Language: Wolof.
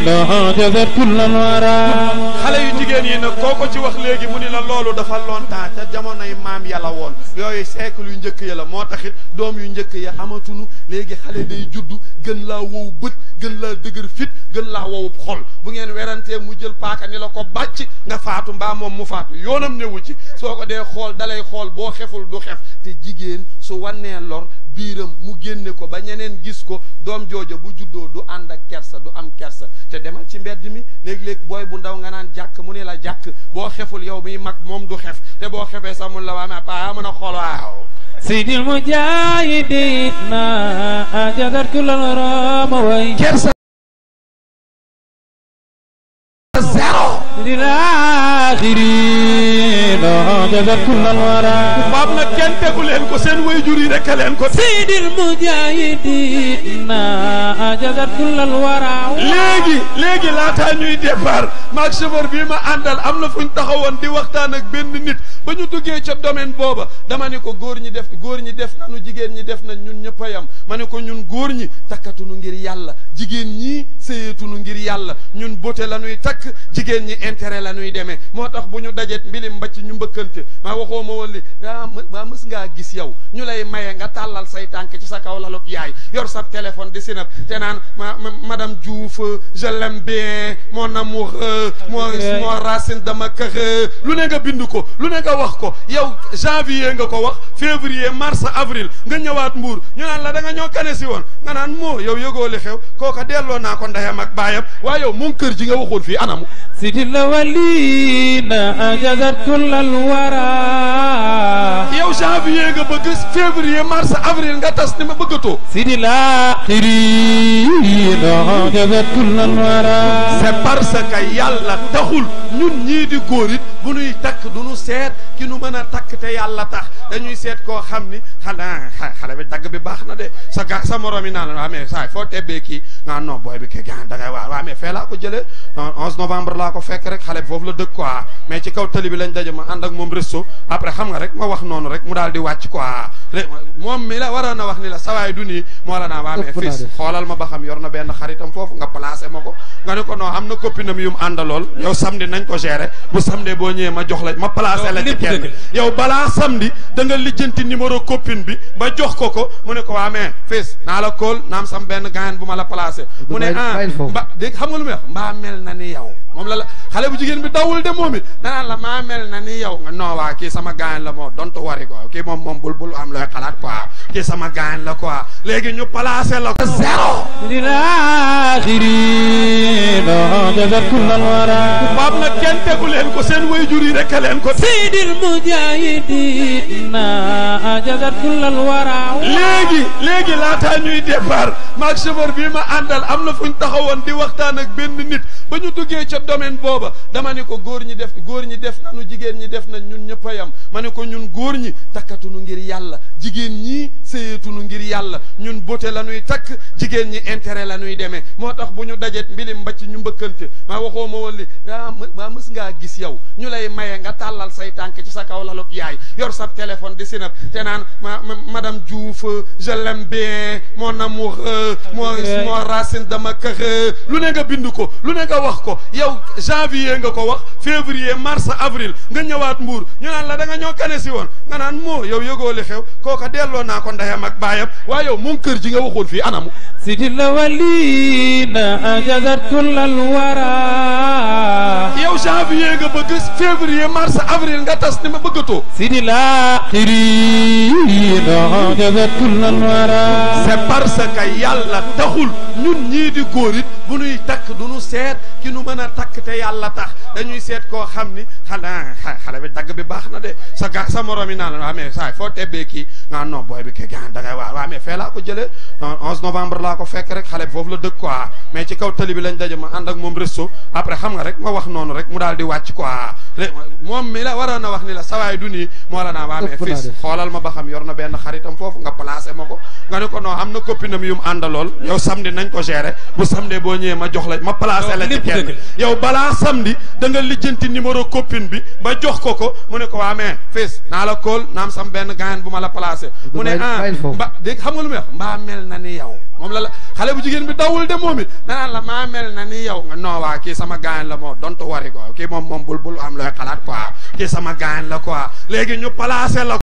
له جذت كل الورى xale yu jigéen yi nag koo ko ci wax léegi mu ni la loolu dafa longtemps te jamonoy maam yàlla woon yooyu siècle yu njëkk ya la moo taxit doom yu njëkk ya amatunu léegi xale day juddu gën laa wow bët gën laa dëgër fit gën laa wow xol bu ngeen werantee mu jël paaka ni la ko bàcc nga faatu mbaa moom mu faatu yoonam newu ci soo ko dee xool dalay xool boo xeful du xef te jigéen su wannee lor biiram mu génne ko ba ñeneen gis ko doom jooja bu juddoo du ànd ak kersa du am kersa te demal ci mbedd mi léeg-léeg booy bu ndaw nga naan jàkk mu ne la jàkk boo xeful yow miy mag moom du xef te boo xefee sax mun la waa mais pa mën a xool waaw سيد المجاهدين جذت كل الورى موي kersa zéro للآخرين جذت كل الورى baab nag kenn tegu leen ko seen wayjur yi rek a leen ko teg سيد المجاهدين جذت كل الورى léegi léegi laataa ñuy départ maag chauffeur bii ma àndal am na fu ñu taxawoon di waxtaan ak benn nit ba ñu duggee ca domaine booba dama ne ko góor ñi def góor ñi def nanu jigéen ñi def nañ ñun ñëpp a yam ma ne ko ñun góor ñi takkatunu ngir yàlla jigéen ñii séyatunu ngir yàlla ñun beauté la ñuy takk jigéen ñi intérêt la ñuy demee moo tax bu ñu dajet mbilim mbacc ñu mbëkkante maa waxoo ma woon li ah maa mës ngaa gis yow ñu lay maye nga tàllal say tànk ci sa kaw lalub yaay yor sa téléphone di sinap te naan ma madame Diouf je l'aime bien mon amour mon mon racine dama kër lu ne nga bind ko lu ne nga wax ko yow janvier nga ko wax février mars avril nga ñëwaat mbuur ñu naan la da nga ñoo kane si woon nga naan moo yow yëgoo li xew kooka delloo naa ko ndeyam ak baayam waaye yow moom kër ji nga waxoon fii anamu سيد الأولين جذت كل الورى yow janvier nga bëgg février mars avril nga tas ni ma bëggatoo سيد الآخرين جذت كل الورى c'est parce que yàlla taxul ñun ñii di góor it bu nuy takk du nu seet ki nu mën a takk te yàlla tax dañuy seet koo xam ni xanaa xale bi dagg bi baax na de sa ga sa morom yi naan la waa mais saa foo tebbee kii nga non booy bi kii gaan da ngay waa waa mais fee laa ko jëlee 11 novembre laa ko fekk rek xale bi foofu la dëkk quoi mais ci kaw tali bi lañ daje ma ànd ak moom resto après xam nga rek ma wax noonu rek mu daal di wàcc quoi moom mi la waroon a wax ni la sawaay du nii moo la naa waa mais fils xoolal ma ba xam yor na benn xaritam foofu nga placé ma ko nga ne ko non am na copinam yu mu àndalool yow samedi nañ ko gérer bu samedi boo ñëwee ma jox la ma placé la ci kenn yow balaa samedi da nga lijjanti numéro copine bi ba jox ko ko mu ne ko waa mais fils naa la kóol naam sam benn gaayan bu ma la placé mu ne ah mba dégg xam nga lu muy wax mbaa mel na ni yow moom la la xale bu jigéen bi dawul de moom it danaan la maa mel na ni yow nga non waa kii sama gaayan la moo dontu wari quoi kii moom moom bul bul am looy xalaat quoi kii sama gaayan la quoi léegi ñu placé la ko zéro للآخرين جذت كل الورى baab nag kenn tegu leen ko seen wayjur yi rek a leen ko سيد المجاهدين جذت كل الورى léegi léegi laataa ñuy départ maag chauffeur bii ma àndal am na fu ñu taxawoon di waxtaan ak benn nit ba ñu duggee ca domaine booba dama ne ko góor ñi def góor ñi def nanu jigéen ñi def nañ ñun ñëpp a yam ma ne ko ñun góor ñi takkatunu ngir yàlla jigéen ñii séyatunu ngir yàlla ñun beauté la ñuy takk jigéen ñi intérêt la ñuy demee moo tax bu ñu dajet mbilim mbacc ñu mbëkkante maa waxoo ma woon li ah maa mës ngaa gis yow ñu lay maye nga tàllal say tànk ci sa kaw lalub yaay yor sa téléphone di sinap te naan ma madame Diouf je l'aime bien mon amour mon mon racine dama kër lu ne nga bind ko lu ne nga wax ko yow janvier nga ko wax février mars avril nga ñëwaat mbuur ñu naan la da nga ñoo kane si woon nga naan moo yow yëgoo li xew kooka delloo naa ko ndeyam ak baayam waaye yow moom kër ji nga waxoon fii anamu سيد الأولين جذت كل الورى yow janvier nga bëgg février mars avril nga tas ni ma bëggatoo سيد الآخرين جذت كل الورى c'est parce que yàlla taxul ñun ñii di góor it bu nuy takk du nu seet ki nu mën a takk te yàlla tax dañuy seet koo xam ni xanaa xale bi dagg bi baax na de sa ga sa morom yi naan la waa mais saa foo tebbee kii nga non booy bi kii gaan da ngay waa waa mais fee laa ko jëlee 11 novembre laa ko fekk rek xale bi foofu la dëkk quoi mais ci kaw tali bi lañ daje ma ànd ak moom resto après xam nga rek ma wax noonu rek mu daal di wàcc quoi moom mi la waroon a wax ni la sawaay du nii moo la naa waa mais fils xoolal ma ba xam yor na benn xaritam foofu nga placé ma ko nga ne ko non am na copinam yu mu àndalool yow samedi nañ ko gérer bu samedi boo ñëwee ma jox la ma placé la ci kenn yow balaa samedi da nga lijjanti numéro copine bi ba jox ko ko mu ne ko waa mais fils naa la kóol naam sam benn gaayan bu ma la placé mu ne ah mba dégg xam nga lu muy wax mbaa mel na ni yow moom la la xale bu jigéen bi dawul de moom it danaan la maa mel na ni yow nga non waa kii sama gaañ la moo dontu wari ko kii moom moom bul bul am looy xalaat quoi kii sama gaañ la quoi léegi ñu placé la